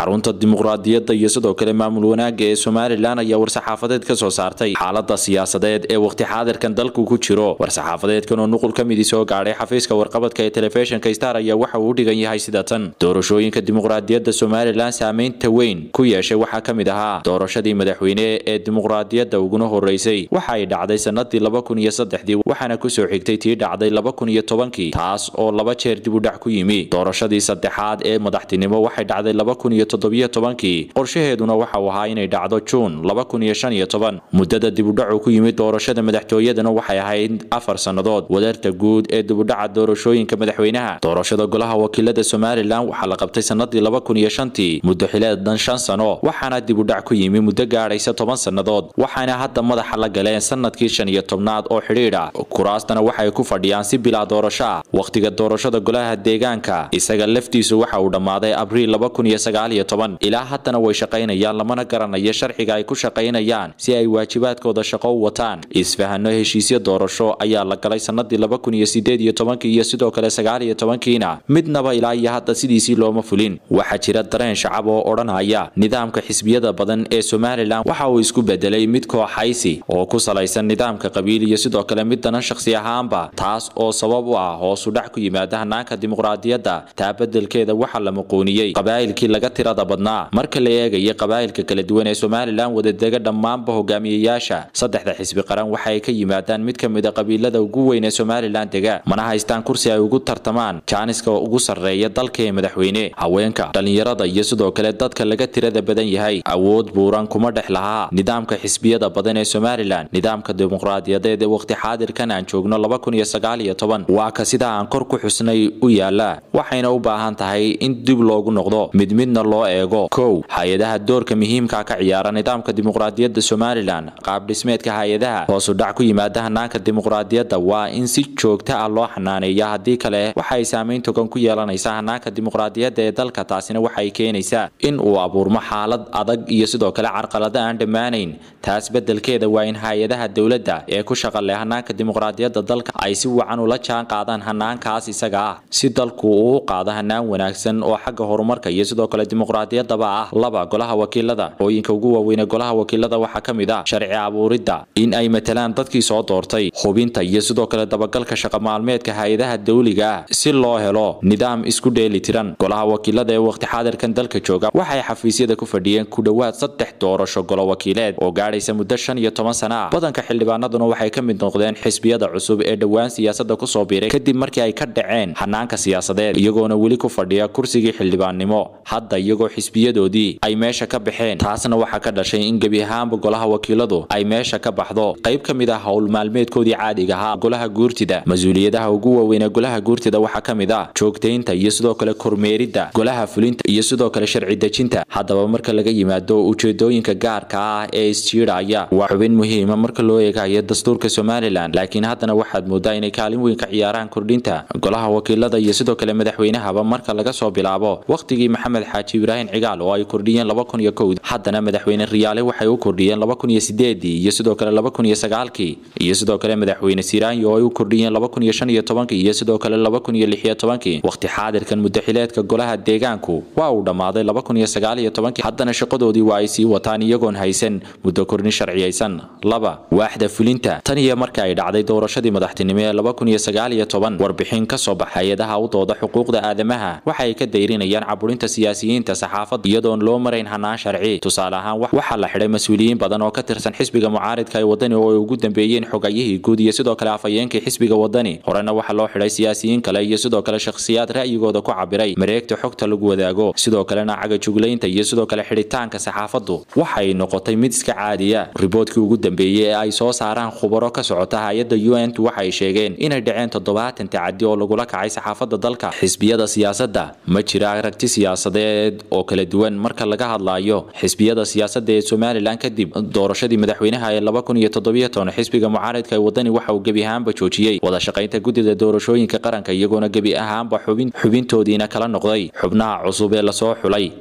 xarunta dimuqraadiyadda iyo sidoo kale maamul wanaagga ee somalilan ayaa war-saxaafadeed ka soo saartay xaalada siyaasadeed ee waqti xaadirkan dalku ku jiro war-saxaafadeedkan oo nuqul ka midi soo gaadhay xafiiska warqabadka ee telefishinka star ayaa waxa uu u dhigan yahay sida tan doorashooyinka dimuqraadiyadda somalilan saameynta weyn ku yeeshay waxaa ka mid ahaa doorashadii madaxweyne ee dimuqraadiyadda uguna horeysay waxa ay dhacday sanadii laba kun iyo saddexdii waxaana kusoo xigtay tii dhacday laba kun iyo tobankii taas oo laba jeer dib u dhac ku yimi doorashadii saddexaad ee madaxtinimo waxay dhacday laba kun iyo toddobiyo tobankii qorshaheeduna waxa uu ahaa inay dhacdo juun laba kun iyo shan iyo toban muddada dibudhacu ku yimid doorashada madaxtooyadana waxay ahayd afar sannadood wadarta guud ee dibudhaca doorashooyinka madaxweynaha doorashada golaha wakiilada somalilan waxaa la qabtay sanadii laba kun iyo shantii muddo xileedan shan sano waxaana dibudhac ku yimi muddo gaadhaysa toban sannadood waxaana hadda madaxa la galeen sanadkii shan iyo tobnaad oo xidhiidh ah kuraastana waxay ku fadhiyaan si bilaa doorasho ah wakhtiga doorashada golaha deegaanka isaga laftiisu waxa uu dhammaaday abriil laba kun iyo sagaal iyo toban ilaa haddana way shaqaynayaan lamana garanayo sharciga ay ku shaqaynayaan si ay waajibaadkooda shaqo u wataan isfahano heshiisyo doorasho ayaa la galay sanadii laba kun iyo sideed iyo tobankii iyo sidoo kale sagaal iyo tobankiina midnaba ilaa iyo hadda sidiisii looma fulin waxaa jira dareen shacab oo odhanaya nidaamka xisbiyada badan ee somalilan waxa uu isku bedelay mid kooxaysi oo ku salaysan nidaamka qabiil iyo sidoo kale mid danan shakhsi ahaanba taas oo sabab u ah hoosu dhac ku yimaada hanaanka dimuqraadiyadda taa bedelkeeda waxaa la muquuniyey qabaa'ilkii laga tirada badnaa marka la eegaya qabaa'ilka kala duwan ee somalilan wadadega dhammaanba hogaamiyayaasha saddexda xisbi qaran waxa ay ka yimaadaan mid ka mid a qabiilada ugu weyn ee somalilan dega mana haystaan kursi ay ugu tartamaan jaaniska ugu sarreeya dalka ee madaxweyne haweenka dhallinyarada iyo sidoo kale dadka laga tirada badan yahay awood buuran kuma dhex lahaa nidaamka xisbiyada badan ee somalilan nidaamka dimuqraadiyadeed ee waqti xaadirkan aan joogno laba kun iyo sagaal iyo toban waa ka sida aan kor ku xusnay u yaala waxayna u baahan tahay in dib loogu noqdo mid midna loo eego kow hay-adaha doorka muhiimka ka ciyaara nidaamka dimuqraadiyadda somalilan qaab dhismeedka hay-adaha hoosu dhac ku yimaada hanaanka dimuqraadiyadda waa in si joogta ah loo xanaaneeya haddii kale waxa ay saameyn togan ku yeelanaysaa hanaanka dimuqraadiyadda ee dalka taasina waxay keenaysaa in uu abuurmo xaalad adag iyo sidoo kale carqalado aan dhammaanayn taas bedelkeeda waa in hay-adaha dowladda ee ku shaqa leh hanaanka dimuqraadiyadda dalka ay si wacan ula jaan qaadaan hanaankaas isaga ah si dalku uu u qaado hanaan wanaagsan oo xagga horumarka iyo sidoo kale dimuqraadiyaddaba ah laba golaha wakiilada hooyinka ugu waaweyne golaha wakiilada waxaa ka mid ah sharci abuuridda in ay matalaan dadkii soo doortay hubinta iyo sidoo kale dabagalka shaqa maalmeedka hay-adaha dawliga ah si loo helo nidaam isku dheeli tiran golaha wakiilada ee waqti xaadirkan dalka jooga waxay xafiisyada ku fadhiyeen ku dhowaad saddex doorasho golo wakiileed oo gaadhaysa muddo shan iyo toban sana ah badanka xildhibaanaduna waxay ka mid noqdeen xisbiyada cusub ee dhowaan siyaasadda kusoo biiray kadib markii ay ka dhaceen hanaanka siyaasadeed iyagoona weli ku fadhiya kursigii xildhibaannimo hadda iyagoo xisbiyadoodii ay meesha ka baxeen taasna waxaa ka dhashay in gebi ahaanba golaha wakiiladu ay meesha ka baxdo qayb ka mid ah howl maalmeedkoodii caadiga ahaa golaha guurtida mas-uuliyadaha ugu waaweyn ee golaha guurtida waxaa ka mid ah joogtaynta iyo sidoo kale kormeeridda golaha fulinta iyo sidoo kale sharci dejinta haddaba marka laga yimaado ujeedooyinka gaarka ah ee isjiidhaya waa xubin muhiima marka loo eegayo dastuurka somalilan laakiin haddana waxaad moodaa inay kaalin weyn ka ciyaaraan kordhinta golaha wakiilada iyo sidoo kale madaxweynahaba marka laga soo bilaabo wakhtigii maxamed xaaji ibraahim cigaal oo ay kordhiyeen laba kun iyo kowd haddana madaxweyne riyaale waxay u kordhiyeen laba kun iyo sideedii iyo sidoo kale laba kun iyo sagaalkii iyo sidoo kale madaxweyne siraanyo oo ay u kordhiyeen laba kun iyo shan iyo tobankii iyo sidoo kale laba kun iyo lix iyo tobankii wakhti xaadirkan muddaxileedka golaha deegaanku waa uu dhammaaday laba kun iyo sagaal iyo tobankii haddana shaqadoodii waa ay sii wataan iyagoon haysan muddo kordhin sharciyaysan laba waaxda fulinta tan iyo marka ay dhacday doorashadii madaxtinimo ee laba kun iyo sagaal iyo toban warbixin ka soo bax hay-adaha u dooda xuquuqda aadamaha waxa ay ka dayrinayaan caburinta siyaasiyiinta saxaafadda iyadoon loo marayn hanaan sharci tusaale ahaan waxaa la xidhay mas-uuliyiin badan oo ka tirsan xisbiga mucaaridka ee wadani oo ay ugu dambeeyeen xogayihii guud iyo sidoo kale afhayeenkii xisbiga wadani horena waxaa loo xidhay siyaasiyiin kale iyo sidoo kale shakhsiyaad ra'yigooda ku cabiray mareegta xogta lagu wadaago sidoo kalena cagajuglaynta iyo sidoo kale xidhitaanka saxaafaddu waxay noqotay mid iska caadiya riboodkii ugu dambeeyey ee ay soo saaraan khubaro ka socota hay-adda u n t waxay sheegeen inay dhaceen toddobaatan tacadi oo lagula kacay saxaafadda dalka xisbiyada siyaasadda ma jira aragti siyaasadeed oo kala duwan marka laga hadlayo xisbiyada siyaasadda ee somalilan kadib doorashadii madaxweynaha ee laba kun iyo toddobiyo toban xisbiga mucaaridka ee wadani waxa uu gebi ahaanba joojiyey wada shaqaynta guddida doorashooyinka qaranka iyagoona gebi ahaanba xubin xubintoodiina kala noqday xubnaha cusub ee lasoo xulay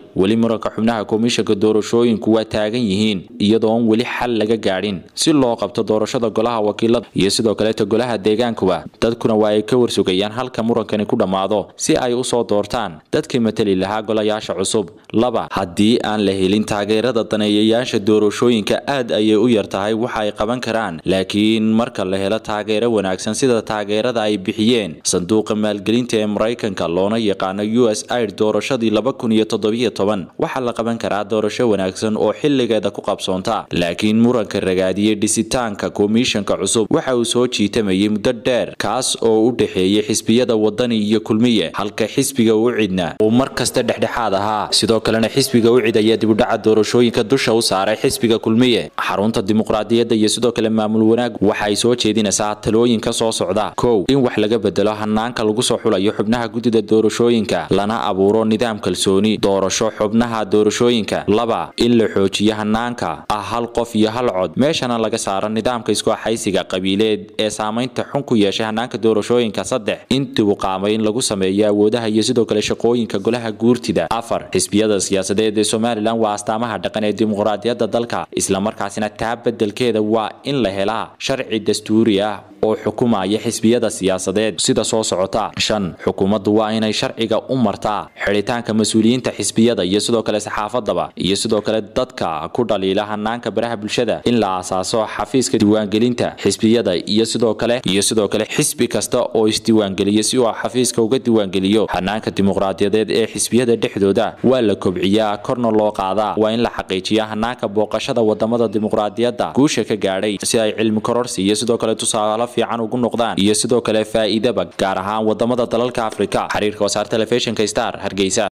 weli muranka xubnaha komishanka doorashooyinku waa taagan yihiin iyadoon weli xal laga gaadhin si loo qabto doorashada golaha wakiilada iyo sidoo kaleeta golaha deegaankuba dadkuna waa ay ka warsugayaan halka murankani ku dhammaado si ay usoo doortaan dadkii matali lahaa golayaasha cusub laba haddii aan la helin taageerada daneeyayaasha doorashooyinka aad ayay u yar tahay waxa ay qaban karaan laakiin marka la helo taageero wanaagsan sida taageerada ay bixiyeen sanduuqa maalgelinta ee maraykanka loona yaqaano u s aid doorashadii laba kun iyo toddobiyo toban waxaa la qaban karaa doorasho wanaagsan oo xilligeeda ku qabsoonta laakiin muranka ragaadiyey dhisitaanka komishanka cusub waxa uu soo jiitamayay muddo dheer kaas oo u dhexeeyay xisbiyada wadani iyo kulmiye halka xisbiga u cidna uu mar kasta dhexdhexaad ahaa sidoo kalena xisbiga u cid ayaa dibudhaca doorashooyinka dusha u saaray xisbiga kulmiye xarunta dimuqraadiyadda iyo sidoo kale maamul wanaag waxa ay soo jeedinaysaa talooyin ka soo socda kow in wax laga bedelo hanaanka lagu soo xulayo xubnaha guddida doorashooyinka lana abuuro nidaam kalsooni doorasho xubnaha doorashooyinka laba in la xoojiyo hanaanka ah hal qof iyo hal cod meeshana laga saaro nidaamka isku axaysiga qabiileed ee saamaynta xun ku yeeshay hanaanka doorashooyinka saddex in dibuqaamayn lagu sameeyo awoodaha iyo sidoo kale shaqooyinka golaha guurtida afar xisbiyada siyaasadeed ee somalilan waa astaamaha dhaqan ee dimuqraadiyadda dalka islamarkaasina taa bedelkeeda waa in la helaa sharci dastuuri ah oo xukumaya xisbiyada siyaasadeed sida soo socota shan xukuumaddu waa inay sharciga u martaa xidhitaanka mas-uuliyiinta xisbiyada iyo sidoo kale saxaafadaba iyo sidoo kale dadka ku dhaliila hanaanka baraha bulshada in la aasaaso xafiiska diiwaangelinta xisbiyada iyo sidoo kale iyo sidoo kale xisbi kasta oo isdiiwaangeliya si uu xafiiska uga diiwaangeliyo hanaanka dimuqraadiyadeed ee xisbiyada dhexdooda waa la kobciyaa korna loo qaadaa waa in la xaqiijiyaa hanaanka booqashada wadamada dimuqraadiyadda guusha ka gaadhay si ay cilmi kororsi iyo sidoo kale tusaale fiican ugu noqdaan iyo sidoo kale faa'iidaba gaar ahaan wadamada dalalka afrika xiriirka wasaar telefishinka star hargeysa